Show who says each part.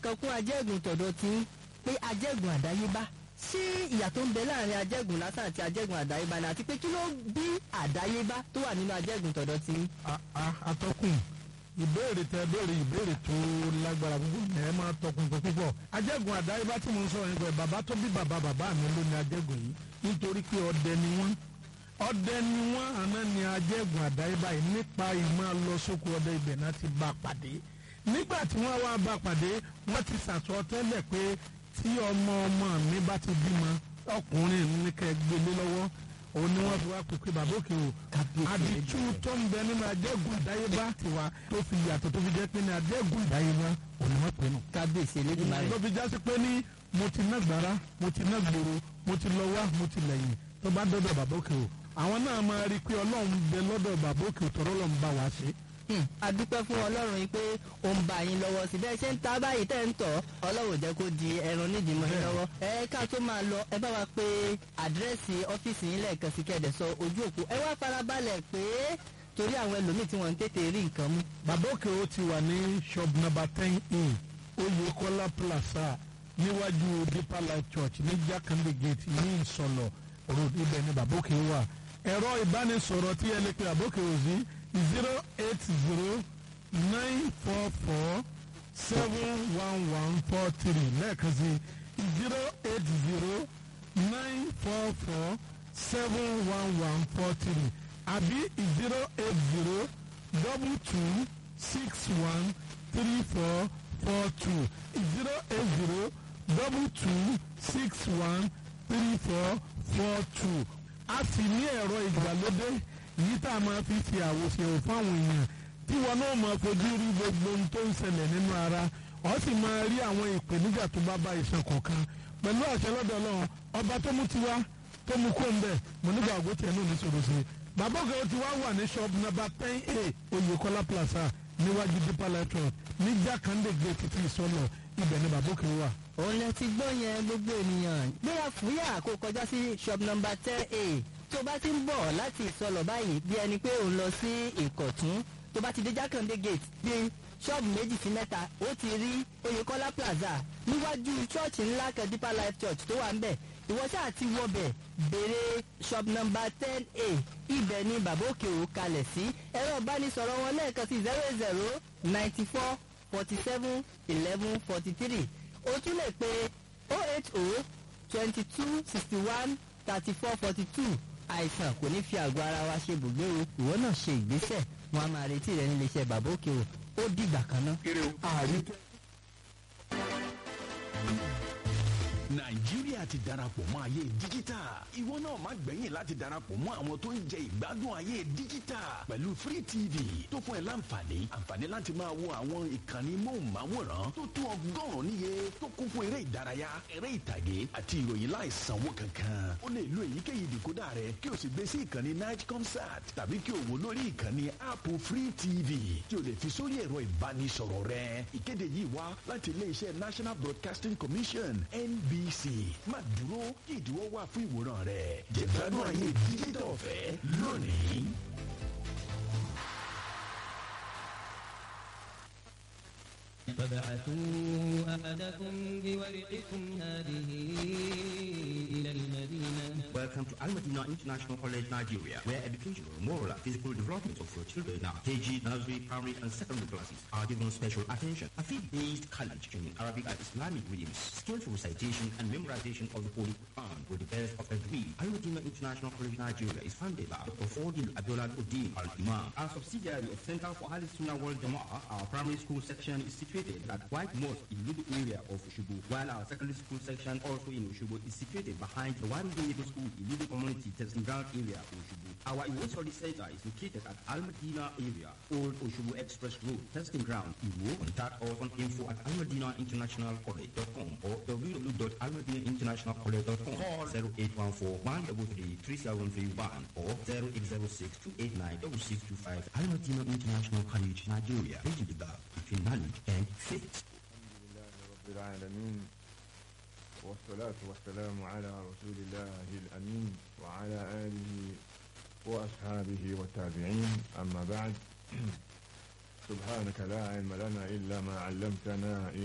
Speaker 1: kan kún ajẹ́gùn tọ̀dọ̀ tí ń pé ajẹ́gùn àdáyébá ṣé ìyà tó ń bẹ láàrin ajẹ́gùn lásán àti ajẹ́gùn àdáyébá ni àti pé kí ló bí àdáyébá tó wà nínú ajẹ́gùn tọ̀dọ̀ tí ń.
Speaker 2: atọ́kùn ìbéèrè tẹ béèrè ìbéèrè tó lágbára púpọ̀ ní ẹ máa tọkùn pé púpọ̀ ajẹ́gùn àdáyébá tí mo ń sọ̀rọ̀ nípa ẹ̀ bàbá tó bí bàbá bàbá mi ló ní ajẹ́gùn yìí nítorí pé ọdẹ ni wọ́n ọdẹ ni wọ́n àná ni ajẹ́gùn àdáyébá yìí nípa ìmọ̀ lọ sóko ọdẹ ibẹ̀ náà ti bá a pàdé nígbà tí wọ́n wá bá a pàdé wọ́n ti sàtọ́ tẹ́lẹ̀ pé tí ọmọ ọmọ mi bá ti bímọ ọkùnrin ní kẹ́ gbélé lọ́wọ́ òun ni wọ́n fi wá pèpè bàbá òkè o àdìtú tó ń bẹ nínú ajẹ́gùn àdáyébá tiwa tó fi yàtọ̀ tó fi jẹ́ pé ní ajẹ́gùn àdáyébá òun ni wọ́n pè nù.
Speaker 1: kábíyèsí elédùnmarè.
Speaker 2: ló fi jásí pé ní mo ti ná gbàrà mo ti ná gbòòrò mo ti lọ wá mo ti lẹ́yìn tó bá dọ́dọ̀ bàbá òkè o àwọn náà máa rí i pé ọlọ́run bẹ lọ́dọ̀ bàbá òkè o tọ́rọ́ lọ́n bá wa ṣe.
Speaker 1: a dúpẹ́ fún ọlọ́run yìí pé ó ń bá yín lọ́wọ́ sí bẹ́ẹ̀ ṣe ń ta báyìí tẹ́ ń tọ̀ ọlọ́run jẹ́ kó di ẹran nídìí mọ́ yín lọ́wọ́. ẹ ká tó máa lọ ẹ bá wa pé àdírẹ́sì ọ́fíìsì yín lẹ́ẹ̀kan sí kẹ́ẹ̀dẹ̀ sọ ojú òpó ẹ wá farabalẹ̀ pé torí àwọn ẹlòmíì tí wọ́n ń tètè rí nǹkan mú.
Speaker 2: bàbá òkè o ti wà ní shop number ten in Oyèkọ́lá plaza níwájú Deeper Life Church ní Jákàndé gate ní Ìsọlọ road ibẹ̀ ni bàbá òkè wà ẹ̀rọ ìbánisọ̀rọ̀ tí ẹ lè pe bàbá òkè o sí zero eight zero nine four four seven one one four three lẹ́ẹ̀kan sí zero eight zero nine four four seven one one four three àbí zero eight zero double two six one three four four two zero eight zero double two six one three four four two a sì ní ẹ̀rọ ìgbàlódé yìí tá a máa fi ṣe àwòṣe fáwọn èèyàn tí wọn náà máa fojú rí gbogbo ohun tó ń ṣẹlẹ̀ nínú ara ọ sì máa rí àwọn ìpèníjà tó bá bá iṣan kọ̀ọ̀kan pẹ̀lú àṣẹ lọ́dọ̀ ọlọ́run ọba tó mú tiwa tó mú kó ń bẹ̀ mo nígbà ògbó tiẹ̀ náà ní sọ̀rọ̀ sí i bàbá òkè tí wàá wà ní shop number ten a Oyèkọ́lá plaza níwájú Deeper Life Church ní Jákàndé gate títí ìsọlọ ibẹ̀ ni bàbá òkè wà.
Speaker 1: òun lẹ ti gbọ́ yẹn gbogbo ènìyàn gbéra fúyà kó kọjá sí shop number ten a tó bá ti ń bọ̀ láti ìsọlọ̀ báyìí bí ẹni pé òun lọ sí ìkọ̀tún tó bá ti dé jákàndé gate bí ṣọ́ọ̀bù méjì sí mẹ́ta ó ti rí oyèkọ́lá plaza níwájú ṣọ́ọ̀ṣì ńlá kan deeper life church tó wà ń bẹ̀ ìwọ ṣáà ti wọbẹ̀ béèrè shop number ten a ibẹ̀ ni bàbá òkè ò kalẹ̀ sí ẹ̀rọ ìbánisọ̀rọ̀ wọn lẹ́ẹ̀kan sí zero zero ninety four forty seven eleven forty three o tún lè pe oh eight oh twenty two sixty one thirty four forty two àìsàn kò ní fi àgọ́ ara wa ṣe bùgbé o ìwọ náà ṣe ìgbésẹ̀ wọn a máa retí rẹ nílé iṣẹ́ bàbá òkè o ó dìgbà kan náà.
Speaker 2: ààrí
Speaker 3: nàìjíríà ti darapọ̀ mọ́ ayé díjítà ìwọ náà má gbẹ̀yìn láti darapọ̀ mọ́ àwọn tó ń jẹ ìgbádùn ayé díjítà pẹ̀lú free tv tó fún ẹ láǹfààní àǹfààní láti máa wo àwọn ìkànnì móhùnmáwòrán tó tó ọgọ́rùn-ún níye tó kún fún eré ìdárayá eré ìtàgé àti ìròyìn láìsanwó kankan o lè lo èyíkéyìí dìkódà rẹ kí o sì gbé sí ìkànnì night concert tàbí kí o wò lórí ìkànnì app free tv tí o lè fi sórí ẹ̀rọ ìbánisọ̀rọ̀ rẹ ìkéde yìí wá láti iléeṣẹ́ national broadcasting commission nb bbc má dúró kí ìdíwọ́ wà fún ìwòran rẹ̀ jẹ̀gbádùn ayé díjítà ọ̀fẹ́ lónìí.
Speaker 4: فبعثوا أحدكم بورقكم هذه إلى المدينة
Speaker 5: Welcome to Al Madina International College, Nigeria, where educational, moral, and physical development of your children now, KG, nursery, primary, and secondary classes are given special attention. A faith-based college in Arabic and Islamic readings, skillful recitation and memorization of the Holy Quran with the best of every. Al Madina International College, Nigeria is funded by Dr. Fordil Abdullah Uddin Al Imam. A subsidiary of Center for Al Sunnah World Jama'ah, our primary school section is situated at White Mosque in Lubu area of Ushubu, while our secondary school section also in Ushubu is situated behind the Warrington Middle School in Lubu Community Testing Ground area of Ushubu. Our Iwo Study Center is located at Al Madina area, Old Ushubu Express Road, Testing Ground, Iwo. Contact us on info at almadinainternationalcollege.com or www.almadinainternationalcollege.com. Call 0814 133 3731 or 0806 289 6625. Al Madina International College, Nigeria. Bridging the gap between knowledge and faith.
Speaker 6: رب العالمين والصلاة والسلام على رسول الله الأمين وعلى آله وأصحابه والتابعين أما بعد سبحانك لا علم لنا إلا ما علمتنا